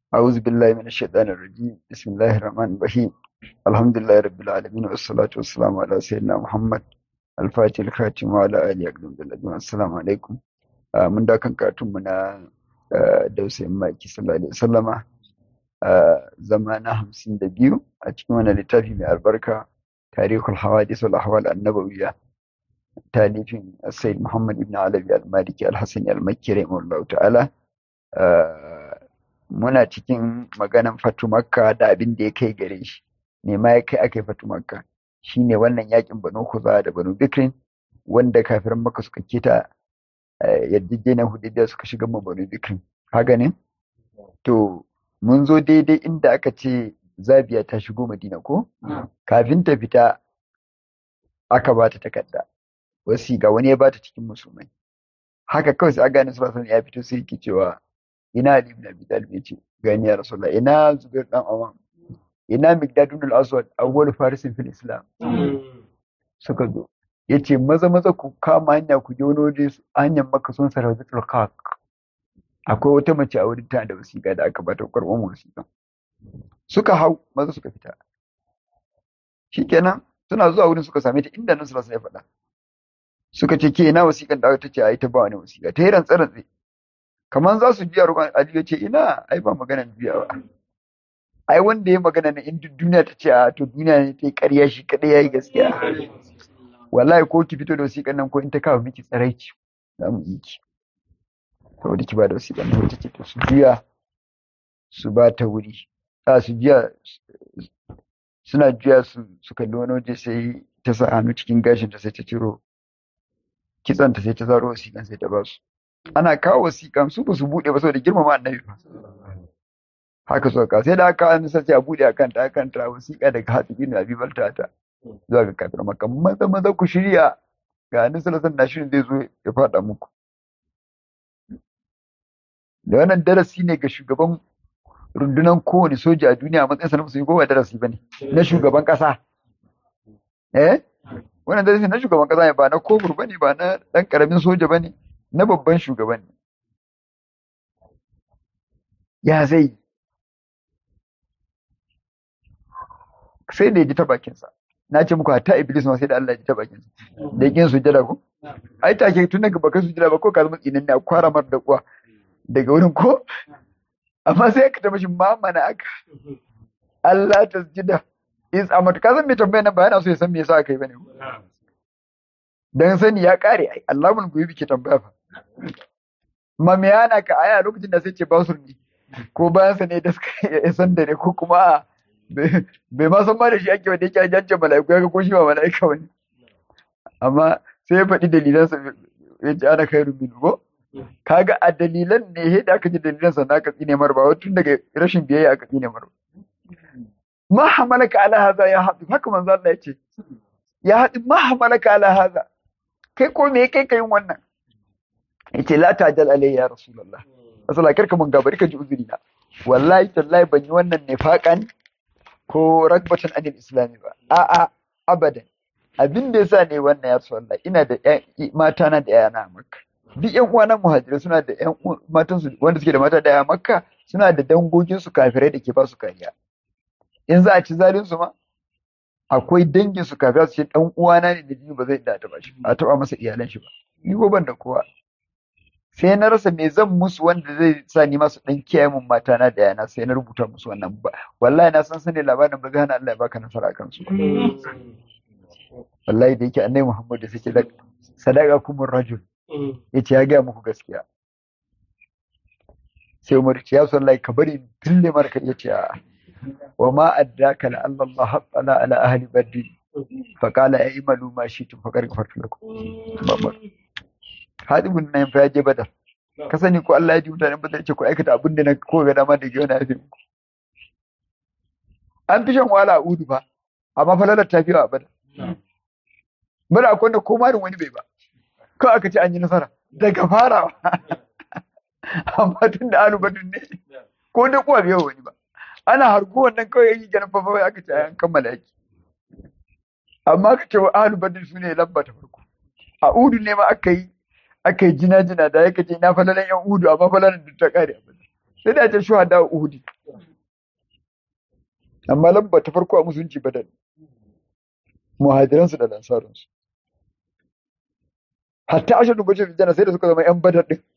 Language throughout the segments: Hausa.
أعوذ بالله من الشيطان الرجيم بسم الله الرحمن الرحيم الحمد لله رب العالمين والصلاة والسلام على سيدنا محمد الفاتح الخاتم وعلى آله أقدم بالأجمع السلام عليكم آه من دا كان كاتم منا آه دوسي مايكي صلى الله عليه وسلم آه زمانا همسين دبيو أتكمنا لتافي من البركة تاريخ الحوادث والأحوال النبوية تاليف السيد محمد بن علوي المالكي الحسني المكي رحمه الله تعالى آه muna cikin maganan fatu makka da abin da ya kai gare shi me ma ya kai aka yi fatu makka shine wannan yakin banu kuza da banu bikrin wanda kafiran makka suka kita yarjejeniyar hudaybiya suka shiga ma banu bikrin haka ne to mun zo daidai inda aka ce zabiya ta shigo madina ko kafin ta fita aka ba ta takarda wasi ga wani ya ba ta cikin musulmai haka kawai sai aga nasu ya fito sai yake cewa ina Ali ibn Abi Talib yace gani ya Rasulullah ina Zubair dan Awam ina Miqdad ibn al-Aswad awwal farisin fil Islam suka zo yace maza maza ku kama hanya ku je wani waje hanyar Makka sun sarauta Khaq akwai wata mace a wurin ta da wasiƙa da aka bata karɓar wasiƙa suka hau maza suka fita shikenan suna zuwa wurin suka same ta inda nan sallallahu alaihi faɗa suka ce ke ina wasiƙan da aka tace ai ta ba wani wasiƙa ta yi rantsa rantsa kamar za su biya roƙon Ali ya ce ina ai ba magana biya ba ai wanda ya magana na in duniya ta ce a to duniya ne ta yi ƙarya shi kaɗai ya yi gaskiya wallahi ko ki fito da wasiƙan nan ko in ta kawo miki tsaraici za mu yi ki saboda ki ba da wasiƙan nan ta ce to su biya su ba ta wuri a su biya suna juya su su kalli wani waje sai ta sa hannu cikin gashin ta sai ta ciro kitsanta sai ta zaro wasiƙan sai ta ba su ana kawo wasiƙan su ba su buɗe ba saboda girmama annabi ba haka suka kawo sai da aka kawo sai a buɗe akan ta akan ta wasiƙa daga hatsi bin abi balta ta zuwa ga kafir maka maza maza ku shirya ga annabi sallallahu alaihi na shirin zai zo ya faɗa muku da wannan darasi ne ga shugaban rundunar kowane soja a duniya a matsayinsa na musulmi ko ba darasi ba ne na shugaban ƙasa eh wannan darasi na shugaban ƙasa ne ba na kofur ba ne ba na ɗan ƙaramin soja ba ne na babban shugaban ne. Ya zai sai da ya ji ta bakinsa. Na ce muku hatta Iblis ma sai da Allah ya ji ta bakinsa. Da yakin sujada ko? Ai take tun daga bakan sujada ba ko ka zama tsinan ne a kwara mar da kuwa daga wurin ko? Amma sai ka taɓa shi mamana aka. Allah ta sujada. Is a matuƙa zan mai tambaya nan ba yana so ya san me yasa aka yi bane. Dan sani ya kare ai Allah mun goyi ke tambaya fa. ma me yana ka aya lokacin da sai ce basur ne ko bayan sa ne da suka ya san da ne ko kuma bai ma san ma da shi ake wanda yake jajjan mala'iku ya ga ko shi ba mala'ika bane amma sai ya faɗi dalilan sa ya ce ana kai rubin ko kaga a dalilan ne he da aka ji dalilan sa na ka tsine mar ba tun daga rashin biyayya aka tsine mar ma hamalaka ala hadha ya haɗu haka manzo Allah ya ce ya haɗu ma hamalaka ala hadha kai ko me kai kai wannan yace la tajal alayya ya rasulullah rasulullah karka mun gabari ka ji uzuri na wallahi tallahi ban yi wannan nifaqan ko ragbatan anil islami ba a'a abadan abin da yasa ne wannan ya rasulullah ina da mata na da yana makka duk yan uwana muhajirai suna da yan matan su wanda suke da mata da yana makka suna da dangogin su kafirai da ke ba su kariya in za a ci zalin su ma akwai dangin su kafirai su ce dan uwana ne da jini ba zai da ta ba shi a taba masa iyalan shi ba ni ko ban da kowa sai na rasa me zan musu wanda zai sa ni masu dan kiyaye mun mata na da yana sai na rubuta musu wannan ba wallahi na san sane labarin ba zai hana Allah ya baka nasara akan su wallahi da yake annabi Muhammad da suke da sadaka kumur rajul yace ya ga muku gaskiya sai Umar ya sallahi ka bari dille marka yace a wa ma addaka la Allah haqqala ala ahli badr fa qala aymalu ma shi'tum faqad ghafartu lakum hadibun nan fa ya je badar ka sani ko Allah ya ji mutanen badar ce ko aikata abin da na ko ga dama da ke wani yafi muku an fi shan wahala a udu fa amma falalar ta fi a badar bada akwai wanda ko marin wani bai ba ko aka ce an yi nasara daga farawa amma tun da alu badun ne ko da kuwa bai wani ba ana harko wannan kawai yi ganin fafa aka ce an kammala yaki amma aka ce wa alu badun su ne lamba ta farko a udu ne ma aka yi aka yi jina-jina da ya kace na falalan yan uhudu amma falalan da ta kare a badar sai da ce shuhada uhudu amma lamba ta farko a musulunci badal muhajiransu da lansarinsu hatta ashadu bashir jana sai da suka zama yan badar din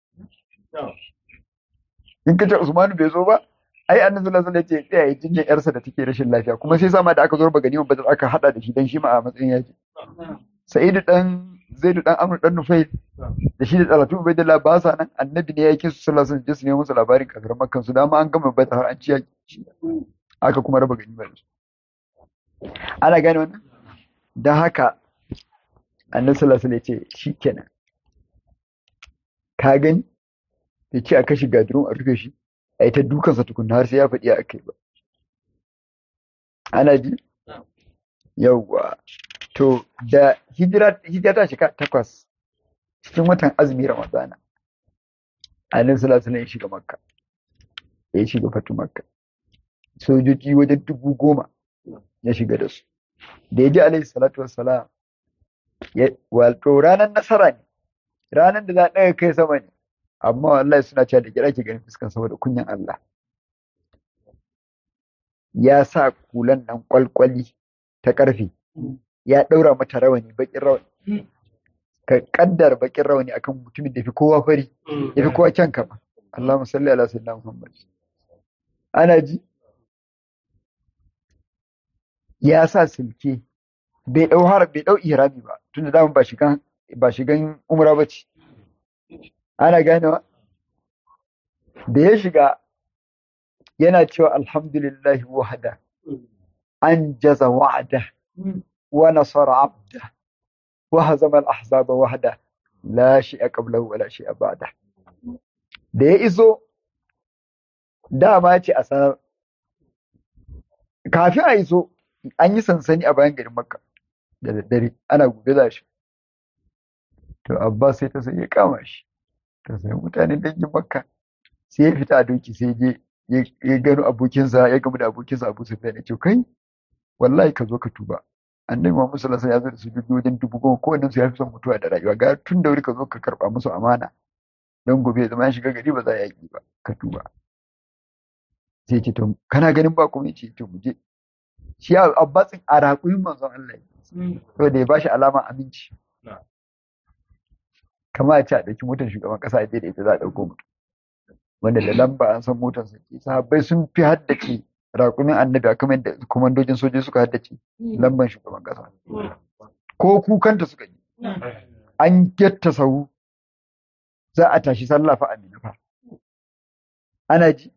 in kace Usman bai zo ba ai annabi sallallahu alaihi wasallam ya ce tsaya jinyar yarsa da take rashin lafiya kuma sai sama da aka zo ba ganiman badar aka hada da shi dan shi ma a matsayin yaki sa'idu dan zaidu dan amr dan nufail da shi da talatu ubaidillah ba sa nan annabi ne ya yake su sallallahu alaihi wasallam su nemo musu labarin kafiran makkan su dama an gama badar har an ci yaki aka kuma raba ganima da su ana gane wannan dan haka annabi sallallahu alaihi wasallam ya ce shikenan ka gani ya ce a kashe gadirun a rufe shi a yi ta dukansa tukunna har sai ya faɗi a kai ba ana ji yawwa to da hijira hijira ta shiga takwas cikin watan azumi ramadana annabi sallallahu alaihi ya shiga makka ya shiga fatu makka sojoji wajen dubu goma ya shiga da su da ya ji alaihi salatu wassalam wato ranar nasara ne ranar da za a ɗaga kai sama ne amma wallahi suna cewa da kira ke ganin fuskan saboda kunyan Allah ya sa kulan nan kwalkwali ta ƙarfe ya ɗaura mata rawani baƙin rawani ka kaddar baƙin rawani akan mutumin da fi kowa fari ya fi kowa kyan kama Allahumma salli ala sayyidina Muhammad ana ji ya sa silke bai ɗau har bai ɗau ihrami ba tunda dama ba shigan ba shigan umra ba ce ana ganewa da ya shiga yana cewa alhamdulillahi wahda an jaza wa'ada wa nasara abda wa hazama al-ahzaba wahda la shay'a qablahu wa la shay'a ba'da da ya iso dama ce a sanar kafin a iso an yi sansani a bayan garin makka da daddare ana gobe za shi to abbas sai ta sai ya kama shi ta sai mutanen dangin makka sai ya fita a doki sai je ya gano abokinsa ya gamu da abokinsa abu sufyan ya ce kai wallahi ka zo ka tuba annabi muhammad sallallahu alaihi wasallam ya zo da su wajen dubu goma kowannen su ya fi son mutuwa da rayuwa ga tun da wuri ka zo ka karba musu amana don gobe ya zama ya shiga gari ba za a yaki ba ka tuba sai ce to kana ganin ba kuma ce to mu je shi abbasin a raƙuyin manzon Allah saboda ya bashi alama aminci kama a ce a ɗauki motar shugaban ƙasa a da ita za a ɗauko mutum wanda da lamba an san motar sa ke sahabbai sun fi haddace raƙumin annabi a kamar da komandojin sojoji suka haddace lamban shugaban ƙasa ko kukanta suka yi an getta sahu za a tashi sallah fa amina fa ana ji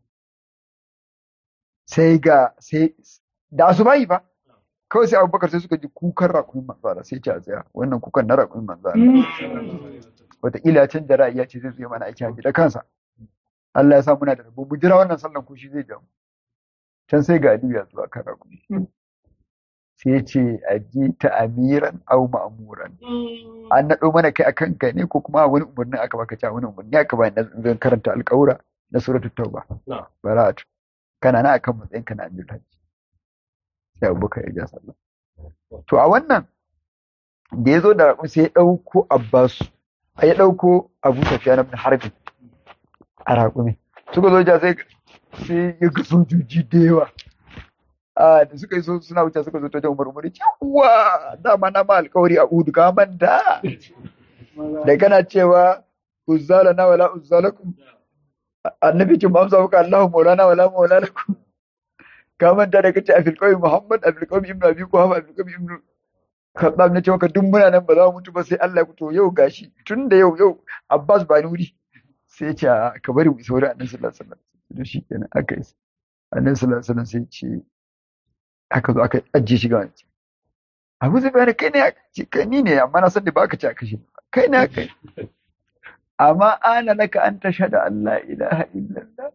sai ga sai da asubahi ba kawai sai abubakar sai suka ji kukan rakumin manzala sai ce a tsaya wannan kukan na rakumin manzala wataƙila can da ra'ayi ya ce zai zo mana aiki haji da kansa Allah ya sa muna da rabo mu jira wannan sallan ko shi zai jamu can sai ga Aliyu ya zuwa kan rakumi sai ya ce a ji ta amiran au ma'amuran an naɗo mana kai akan ka ne ko kuma wani umarni aka baka cewa wani umarni aka ba na zan karanta alƙawura na suratul tauba bara'atu kana na akan matsayin ka na amirul hajji sai abubakar ya ja sallah to a wannan da ya zo da raƙun sai ya ɗauko abbasu a ya ɗauko abu tafiya na harbi a raƙumi suka zo ja sai sai ya ga sojoji da yawa a da suka yi so suna wuce suka zo ta jan umar umar yawa dama na ma alƙawari a udu ka manta da kana cewa uzzala na wala uzzalakum annabi kin ba amsa muka Allahu maulana wala maulana lakum ka manta da kace a filqawi Muhammad a filqawi Ibn Abi Quhafa a filqawi Ibn Khattab na ce maka duk muna nan ba za mu mutu ba sai Allah ya fito yau gashi tun da yau yau Abbas ba ni wuri sai ya ce ka bari mu isa wurin Annabi sallallahu alaihi wasallam to shi kenan aka isa Annabi sallallahu alaihi wasallam sai ya ce aka zo aka ajiye shi ga wani Abu Zai bayani kai ne aka ce kai ni ne amma na san da ba ka ce aka shi kai ne aka yi amma ana laka an tashhadu an la ilaha illallah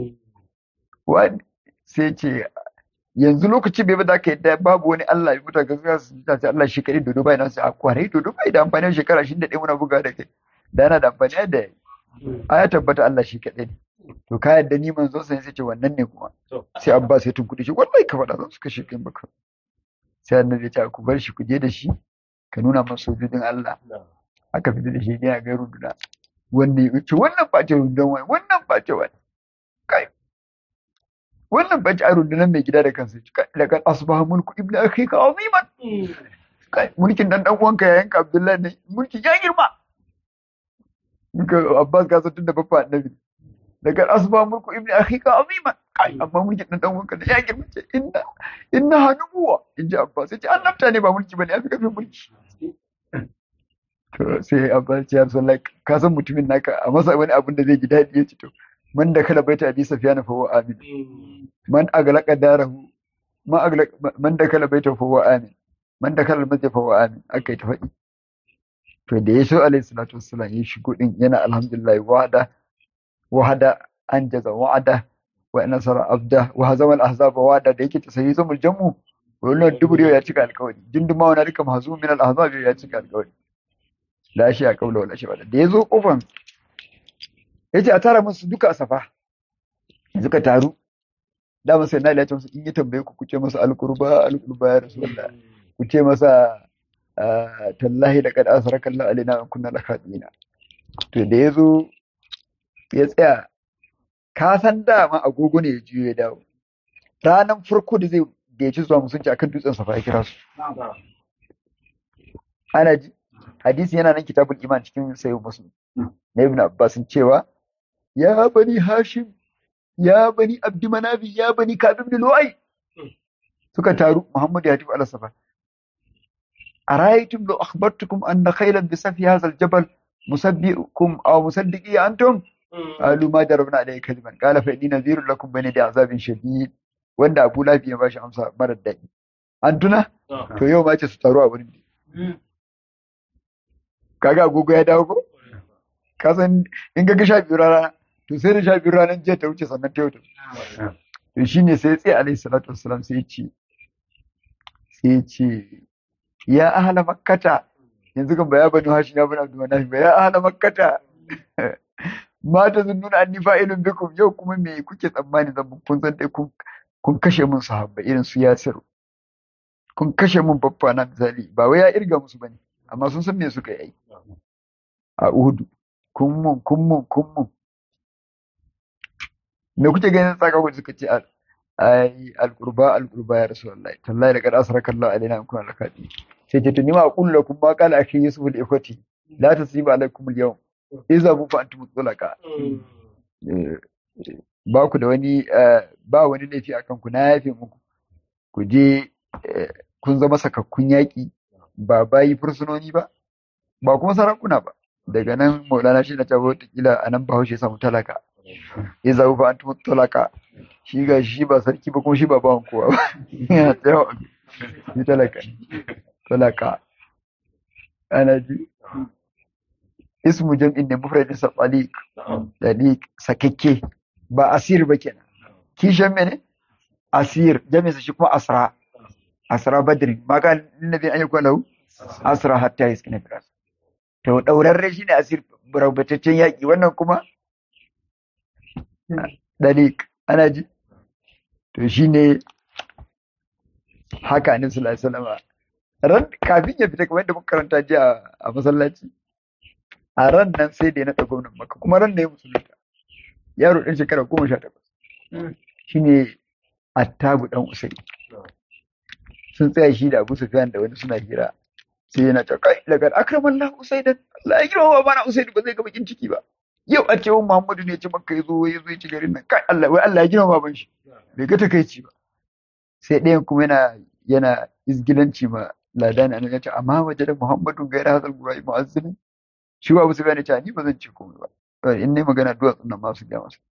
wani sai ce yanzu lokaci bai bada ka yadda babu wani Allah ya mutu gaskiya su ta ce Allah shi kadai dodo bai nan sai a kware dodo bai da amfani shekara shi da ɗaya muna buga da kai da yana da amfani da a ya tabbata Allah shi kadai ne to ka yadda ni manzo sai sai ce wannan ne kuma sai Abbas ya tunkuɗe shi wallahi ka faɗa zan su kashe kai baka sai annabi ya ce ku bar shi ku je da shi ka nuna masa sojojin Allah aka fita da shi ne a ga runduna wannan ya ce wannan ba ce rundunar wani wannan ba ce wani kai wannan bace a rundunar mai gida da kansa da kan asbaha mulku ibnu akhika aziman mulkin dan dan uwanka yayin ka Abdullahi ne mulki ya girma muka Abbas ka san tunda babba annabi da kan asbaha mulku ibnu akhika aziman kai amma mulkin dan dan uwanka ya girma ce inna inna hanuwa inji Abbas sai annabta ne ba mulki bane ya fi kafin mulki to sai Abbas ya san like ka san mutumin naka a masa wani abin da zai ji daɗi ya ci to man da kala baita abi safiyana fa huwa amin man aglaqa darahu man aglaqa man da kala baita fa huwa amin man da kala masjid fa huwa amin akai ta faɗi to da yaso alayhi salatu wassalam ya shigo din yana alhamdulillah wahada wahada anjaza wa'ada wa nasara abda wa hazama al-ahzab wa'ada da yake tasayi zamul jam'u wannan duburiyo ya cika alƙawari jinduma wani rika mahzum min al-ahzab ya cika alƙawari la shi a kaula wala shi wala da yazo kofan yace a tara musu duka a safa suka taru da masa na ilace musu in yi tambaye ku kuce masa alqurba alqurba ya rasulullah ku ce masa tallahi da kad asraka Allah alaina in kunna lakadina to da yazo ya tsaya ka san dama agogo ne ya juyo ya dawo ranan farko da zai da ya ci zuwa musunci akan dutsen safa ya kira su ana ji hadisi yana nan kitabul iman cikin sayyid muslim na ibn abbas cewa ya bani hashim ya bani abdi manafi ya bani kabib bin lu'ay suka taru muhammad ya tafi al-safa araytum law akhbartukum anna khaylan bi safi hadha al-jabal musabbiukum aw musaddiqi antum qalu ma darabna alayhi kadiban qala fa inni nadhirun lakum bayna azabin shadid wanda abu lafiya ba shi amsa marar daɗi an tuna to yau ma ce su taru a wurin kaga agogo ya dawo ko ka san in ga sha biyu rana to sai da sha biyu ranar jiya ta wuce sannan ta yau to shine sai tsaye alaihi salatu wassalam sai ce sai ce ya ahla makkata yanzu kan ba ya bani hashi ya bani abdu manafi ba ya ahla makkata ma ta zunnuna anni fa'ilun bikum yau kuma me kuke tsammani zan kun san dai kun kun kashe mun sahabba irin su yasir kun kashe mun babba na misali ba wai ya irga musu bane amma sun san me suka yi a Uhudu kun mun kun mun kun mun me kuke ganin tsaka ku suka ce ai alqurba alqurba ya rasulullahi tallahi da kad asraka Allah alaina in kuna lakati sai ce tuni ma aqulu lakum ma qala akhi yusuf li ikhwati la tasiba alaikum al-yawm idza bu fa antum tulaqa ba ku da wani ba wani laifi akan ku na yafe muku ku je kun zama sakakkun yaƙi ba bayi fursunoni ba ba kuma sarakuna ba daga nan maulana shi na cewa watakila a nan bahaushe ya samu talaka ya zaɓi ba an tumu talaka shi ga shi ba sarki ba kuma shi ba bawan kowa ba yana tsayawa shi talaka talaka ana ji ismu jam'in ne mufradin sa taliq taliq sakakke ba asir ba kenan kishan mene asir jami'in sa shi kuma asra asra badrin ma ka nabi an yakun lahu asra hatta yaskina firas to daurarre shine asir rabataccen yaki wannan kuma dalik ana ji to shine haka annabi sallallahu alaihi wasallam ran kafin ya fita kamar da muka karanta jiya a masallaci a ran nan sai da ya naɗa gwamnan maka kuma ran da ya musulunta yaro ɗan shekara goma sha takwas shine attabu ɗan usai sun tsaya shi da abu sufyan da wani suna hira sai yana ta kai daga akraman Allah usaidan Allah ya girma ba na usaidu ba zai ga bakin ciki ba yau a ce Muhammadu ne ya ci makka ya zo ya zo ya ci garin nan kai Allah wai Allah ya girma baban shi bai ga takaici ba sai ɗayan kuma yana yana izgilanci ma ladani an ya ce amma waje da Muhammadu gaira hadal gurai mu'azzinin shi ba su gane cewa ni ba zan ce komai ba in ne magana duwatsun nan ma su gaya masa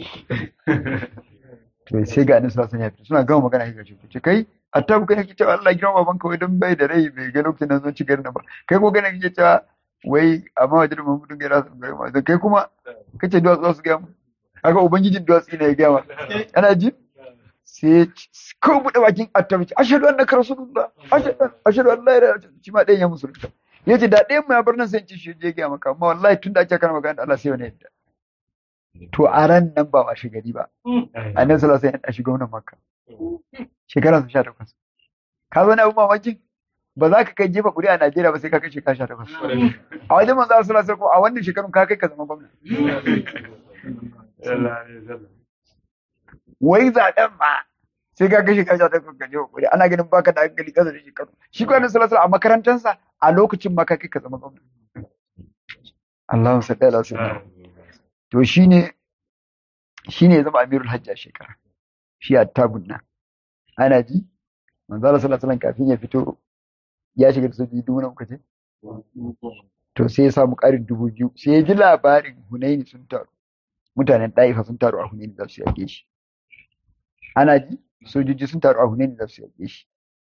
to sai ga annabi sallallahu alaihi wasallam suna gama magana kai ce ce kai attabu kai kake cewa Allah girma babanka wai don bai da rai bai ga lokacin nan zan ci garin nan ba kai ko gane kake cewa wai amma waje da Muhammadu gaira hadal gurai mu'azzinin kai kuma kace duwatsu su gaya mu kaga ubangijin duwatsu ne ya gaya ma ana ji sai ko buɗe bakin attabi ce ashhadu annaka rasulullah ashhadu an la ilaha illallah shi ma ɗayan ya musulunta yace da ɗayan mu ya bar nan sai ci shi je ga maka amma wallahi tun da ake kana magana da Allah sai wani yadda to a ran nan ba washe gari ba annabi sallallahu alaihi wasallam ya shiga wannan makka shekara 18 ka zo na abu mamakin ba za ka kai jefa ƙuri'a a Najeriya ba sai ka kai shekara 18 a wajen manzo sallallahu alaihi wasallam a wannan shekarun ka kai ka zama gwamna wai zaɓen ma sai ka kashe kashe ta kan je kokari ana ganin baka da hankali kasa da shekaru shi ko annabi sallallahu alaihi a makarantarsa a lokacin ma ka kai ka zama gwamna Allahumma salli ala sayyidina to shine shine ya zama amirul hajji a shekara shi attabun nan ana ji manzo Allah sallallahu alaihi kafin ya fito ya shiga da sojoji dubu na kace to sai ya samu ƙarin dubu biyu sai ya ji labarin Hunaini sun taru mutanen ɗaifa sun taru a Hunaini za su yaƙe shi ana ji sojoji sun taru a Hunaini za su yaƙe shi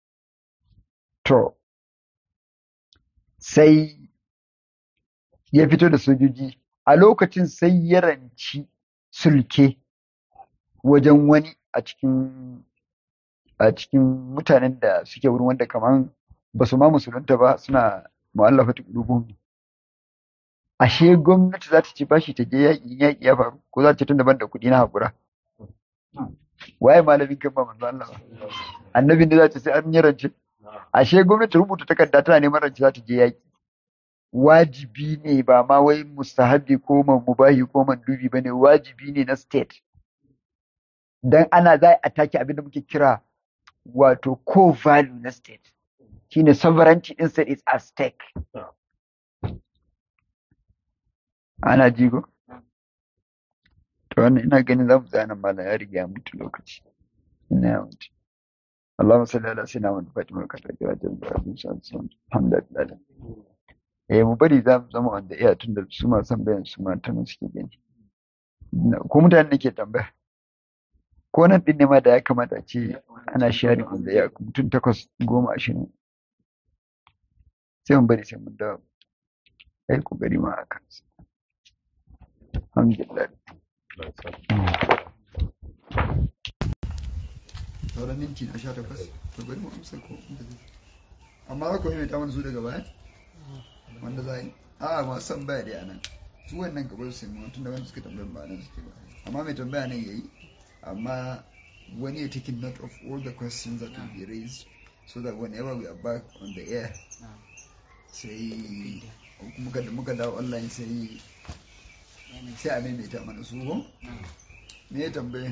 to sai ya fito da sojoji a lokacin sai ya ranci sulke wajen wani a cikin a cikin mutanen da suke wurin wanda kaman ba su ma musulunta ba suna mu'allafatu qulubuhum ashe gwamnati za ta ci bashi ta je yaƙi yaƙi ya faru ko za ta tun daban da kuɗi na haƙura waye malamin kan ba manzo Allah ba annabin da za ta sai an yi rance ashe gwamnati rubuta takarda tana neman rance za ta je yaƙi wajibi ne ba ma wai mustahabi ko man mubahi ko man dubi bane wajibi ne na state dan ana za a take abin da muke kira wato core value na state shine sovereignty din state is at stake ana jigo to wannan ina ganin zamu tsaya nan malam ya riga ya mutu lokaci ina ya mutu Allahumma salli ala sayyidina Muhammad Fatima ka ta kira da Ibrahim sallallahu alhamdulillah eh mu bari za mu zama wanda iya tun da su ma san bayan su ma ta suke gani ko mutane nake tambaya ko nan din ne ma da ya kamata a ce ana sharing on the air mutum takwas goma ashirin sai mun bari sai mun dawo kai kokari ma haka alhamdulillah sauran minti na sha takwas to bari mu amsa ko amma za ku yi ta mana su daga baya wanda za yi a masu tambaya da yanan su wannan gabar sai mu tun da wanda suka tambayar ba nan suke ba amma mai tambaya nan yayi amma when you're taking note of all the questions that will be raised so that whenever we are back on the air sai muka muka dawo online sai sai a maimaita mana su ko me ya tambaye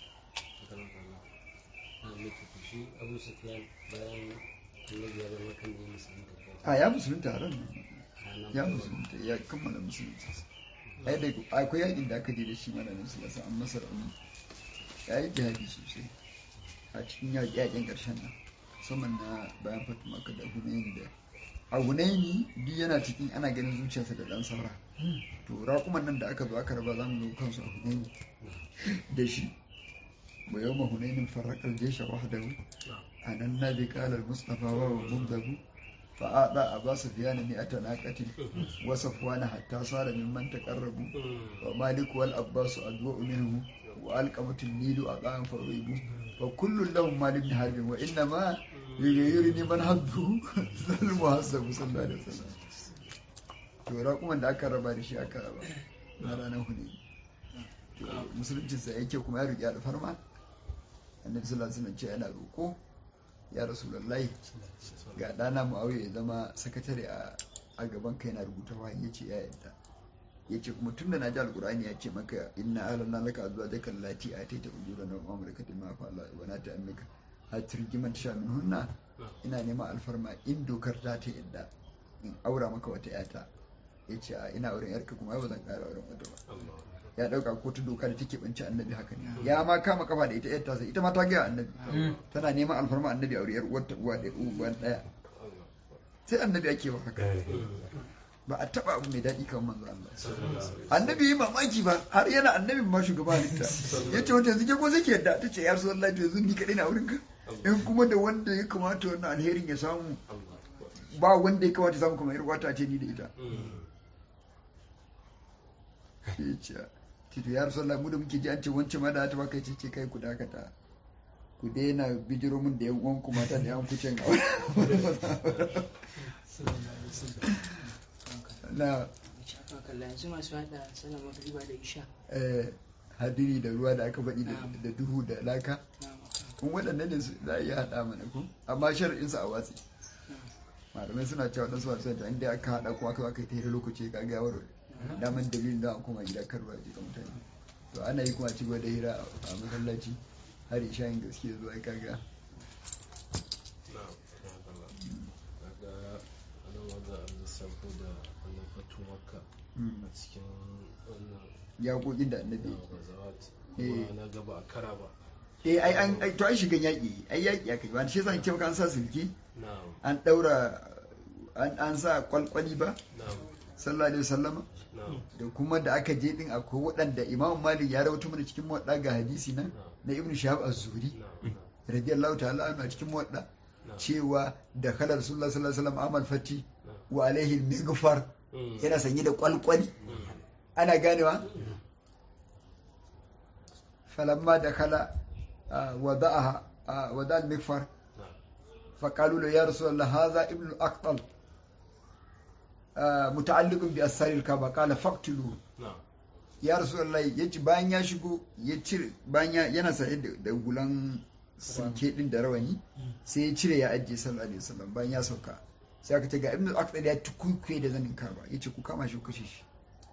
a ya musulunta a ran ya musulunta ya kammala musulunci akwai yakin da aka je da shi malamin su yasa an masa rauni ya yi jihadi sosai a cikin yaƙin ƙarshen nan musamman na bayan fatu maka da hunayin da a hunaini duk yana cikin ana ganin zuciyarsa da ɗan saura to raƙuman nan da aka zo aka raba za mu zo kansu a hunaini da shi wa yau ma hunainin farraƙar jesha wahdahu a nan na bi ƙalar mustapha wa mubdahu فأعطى أبا سفيان مئة ناقة وصفوان حتى صار ممن تقربوا ومالك والأباس أدوء منه وألقمة النيل أقام فريبوا وكل لهم مال بن حرب وإنما يغيرني من حبه المحسب صلى الله عليه وسلم to raƙuman da aka raba da shi aka raba na ranar hune musuluncinsa yake kuma ya riƙe alfarma annabi sallallahu alaihi wasallam ce yana roƙo ya rasulullahi ga ɗana mu'awiya ya zama sakatare a gaban kai na rubuta wahayi ya ce ya yadda ya ce kuma tun da na ji alkur'ani ya ce maka inna alanna laka zuwa jakar lati a taita ujura na amurka da ma fa'ala wa na ta amika har turgiman sha min hunna ina neman alfarma in dokar ta ta yadda in aura maka wata yata ya ce a ina auren yarka kuma ba zan ƙara auren wata ba ya dauka ko ta doka da take banci annabi haka ne ya ma kama kafa da ita yarta sai ita ma ta gaya annabi tana neman alfarma annabi aure yar uwar ta uwa da uwan daya sai annabi ake ba haka ba a taba abu mai daɗi kan manzo Allah annabi yi mamaki ba har yana annabin ma shugaba halitta ya ce wata yanzu ke ko sai yadda ta ce ya rasu Allah yanzu ni kaɗai na wurin ka in kuma da wanda ya kamata wannan alherin ya samu ba wanda ya kamata samu kuma yar wata ce ni da ita ya ce tito ya rasu mu da muke ji an ce wancan ma da ta baka ce ce kai ku dakata ku daina bijiro mun da yan uwan ku mata da yan kucin a na yanzu masu hada sallar magriba da isha hadiri da ruwa da aka baɗi da duhu da laka kun waɗannan ne za a iya haɗa mana ku amma shar'insa a watsi malamai suna cewa ɗansu masu yadda inda aka haɗa kuma aka aka yi ta lokaci ka ga yawar daman dalilin da an koma gida kan ruwa ji ga mutane to ana yi kuma ci gaba da hira a masallaci har ishayin gaske zuwa ai kaga na daga ana wanda an lissafo da wannan fatu makka Mm. a cikin wannan yaƙoƙin da annabi yawan gazawat Eh. kuma na gaba a kara ba eh ai an ai to ai shigan yaƙi ai yaƙi aka yi ba shi yasa in ce maka an sa silki na an ɗaura an an sa kwalkwali ba na sallallahu alaihi wasallama na da kuma da aka je din akwai waɗanda imam malik ya rawaito mana cikin muwadda ga hadisi nan na ibnu shahab az-zuhri na na radiyallahu ta'ala anhu a cikin muwadda cewa da kala rasulullah sallallahu alaihi wasallam amal fati wa alaihi al-mighfar Mm. yana sanye da kwalkwali Mm. ana ganewa falamma da kala wada'aha wada al-mighfar na فقالوا له يا رسول الله هذا ابن الأقطل آه، متعلق بأسار الكعبة قال فاقتلوه na ya rasulullahi ya ci bayan ya shigo ya cire bayan ya- yana saye da da gulan sinke din da rawani sai ya cire ya ajiye sallallahu alaihi wasallam bayan ya sauka sai aka ce ga ibnu aqdal ya tukuikuye da zanin kaba yace ku kama shi ku kashe shi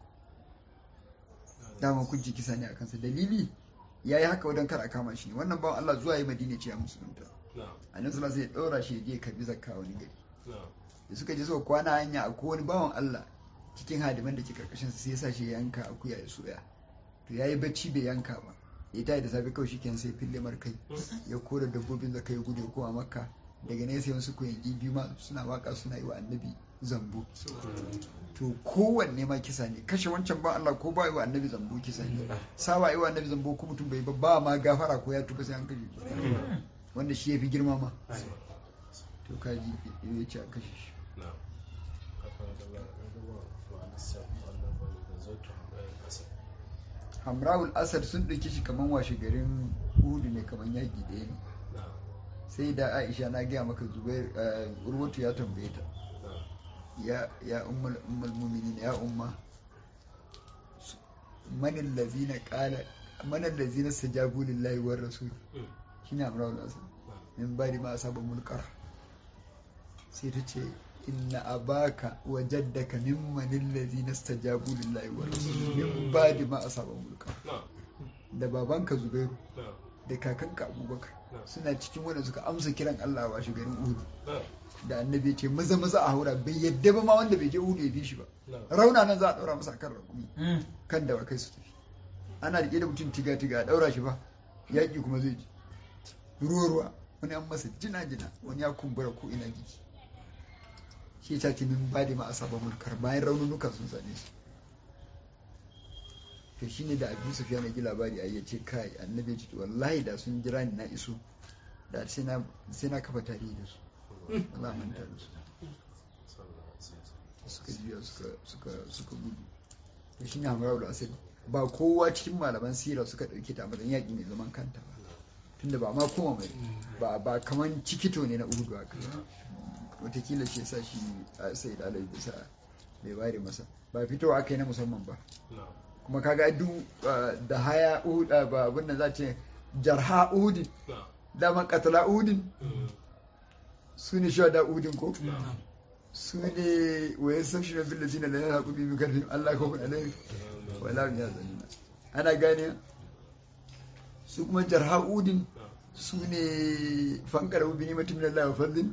dama kun ji kisa ne a kansa dalili yayi haka wadan kar a kama shi ne wannan bawan Allah zuwa yi madina ce ya musulunta na annabi sallallahu alaihi wasallam ya daura shi ya je ya karbi zakka wani gari na da suka je suka kwana hanya a wani bawan Allah cikin hadiman da ke karkashin sai ya sa shi ya yanka akuya ya soya to yayi bacci bai yanka ba ya tayi da safe kawai shikenan sai fille markai ya kora dabbobin da kai gudu kuma makka daga ne sai wasu koyangi biyu ma suna waka suna yi wa annabi zambo to kowanne ma kisa ne kashe wancan ba Allah ko ba yi wa annabi zambo kisa ne sawa yi wa annabi zambo ko mutum bai ba ba ma gafara ko ya tuba sai an kashe shi wanda shi ya fi girma ma to kaji ya ce a kashe shi na kafin da ba na gaba ba a lissafo wannan ba da zautu bayan kasa hamrawul asad sun ɗauki shi kaman washe garin hudu ne kaman yaƙi ɗaya ne na sai da aisha na gaya maka zubair eh, urwatu ya tambaye ta na ya ya ummul ummul mu'minin ya umma su- man allazina qala man allazina stajabu lillahi war rasul Mm. shine hamrawul asad min bari ma asaba mulkar sai ta ce inna abaka wa jaddaka mimman allazina stajabu lillahi war rasul min bari ma asaba mulkar na da babanka zubairu na da kakanka abubakar Na. suna cikin wanda suka amsa kiran Allah wa garin Uhud na da annabi ya ce maza maza a haura bai yadda ba ma wanda bai je Uhud ya bi shi ba na rauna nan za a daura masa kan rakumi kan da kai su tafi ana rike da mutum tiga tiga a daura shi ba yaƙi kuma zai ji ruwa ruwa wani an masa jina jina wani ya kumbura ko ina jiki shi ta ce min ba da ma asaba mulkar bayan raununuka sun same su to shine da abu sufiya na ji labari a yace kai annabi ya ce wallahi da sun jira ni na iso da sai na sai na kafa tarihi da su Allah manta da su sallallahu alaihi wasallam suka juya suka suka suka gudu to shine Hamra da Asad ba kowa cikin malaman sira suka dauke ta a matsayin yaƙi mai zaman kanta ba tunda ba ma koma mai ba ba kaman cikito ne na Uhud haka wataƙila shi yasa shi a sai da Alai bisa bai ware masa ba fitowa aka yi na musamman ba na kuma kaga duk uh, da haya Uhud uh, ba abin da za ce jarha Uhudin na dama katala Uhudin Mm. su ne shuhada Uhudin ko na su ne wa yastaghfiruna bil ladina la yaqu bi karfihim Allah khawfun alaihim wala hum yahzanun ana gane su kuma jarha'udin su ne fankara bi nimatin min Allah wa fadlin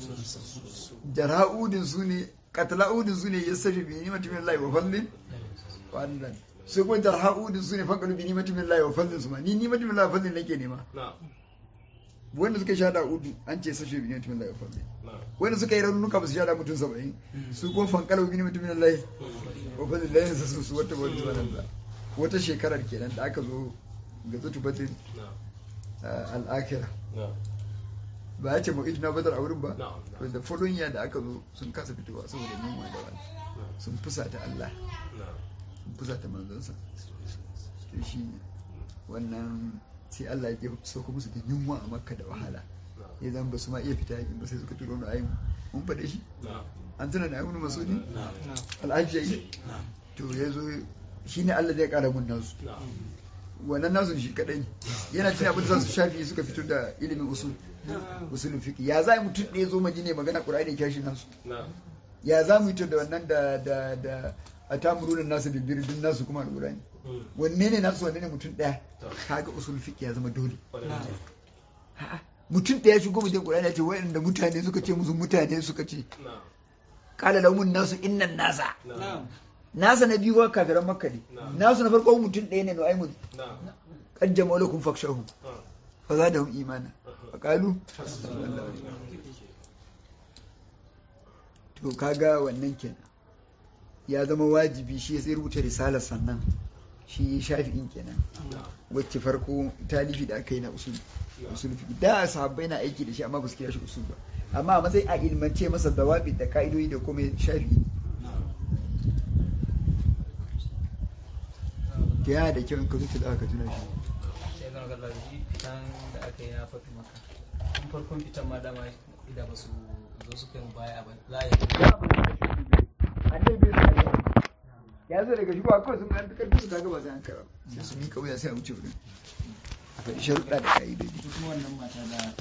jarha'udin su ne qatla'udin su ne yastaghfiru bi nimatin min Allah wa fadlin wannan su kuma jarha'udin su ne fankara bi nimatin min Allah wa fadlin su ma ni nimatin min Allah wa fadlin nake nema na wanda suka shada udu an ce sashi bi nimatin min Allah wa fadlin na wanda suka yi raunuka ba su shada mutum saba'in su kuma fankala bi nimatin min Allah wa fadlin layin su su wata wani zuwa da wata shekarar kenan da aka zo ga zutu batin na al'akira na ba ya ce mu ijina badar a wurin ba Na'am, to da following year da aka zo sun kasa fitowa saboda yunwa da wani sun fusata Allah na sun fusata manzansa to shi ne wannan sai Allah ya sauko musu da yunwa a makka da wahala ya zan ba su ma iya fita yakin ba sai suka turo na ayin mun faɗe shi na an tuna da ayyukan masudi na al'ajiyai to ya zo shi ne Allah zai ƙara mun nasu na wannan nasu shi kadai yana cin abin da za su shafi suka fito da ilimin usul usulun fiqh ya za mutum ɗaya zo madina magana qur'ani ya shi nasu na ya za mu yi to da wannan da da da a tamuruna nasu da birdin nasu kuma alqur'ani wanne ne nasu wanne ne mutum ɗaya kaga usul fiqh ya zama dole A'a, mutum ɗaya shigo mutum Qur'ani ya ce waɗanda mutane suka ce musu mutane suka ce qala lahumun nasu innan nasa nasa na biyu wa kafiran makka ne nasu na farko mutum ɗaya ne nu'aymun qad jama'u lakum fakshahu fa zadahum imana fa qalu to kaga wannan kenan ya zama wajibi shi ya rubuta risalar sannan shi shafi'in kenan wacce farko talifi da aka yi na usul usul fiqh da sahabbai na aiki da shi amma ba su kira shi usul ba amma a matsayin a ilmance masa dawabi da ka'idodi da kuma shafi'i ke yana da kyau in ka zuci da aka tuna shi sai zama ga shi fitan da aka yi na fatu maka tun farkon fitan ma dama idan ba su zo su kai mu baya ba za a yi annabi bai sa ya ya zo daga shi ba kawai sun ga karfi su kaga ba sai an kara sai su mika wuya sai a wuce wurin a faɗi sharuɗa da ka'idodi kuma wannan mata da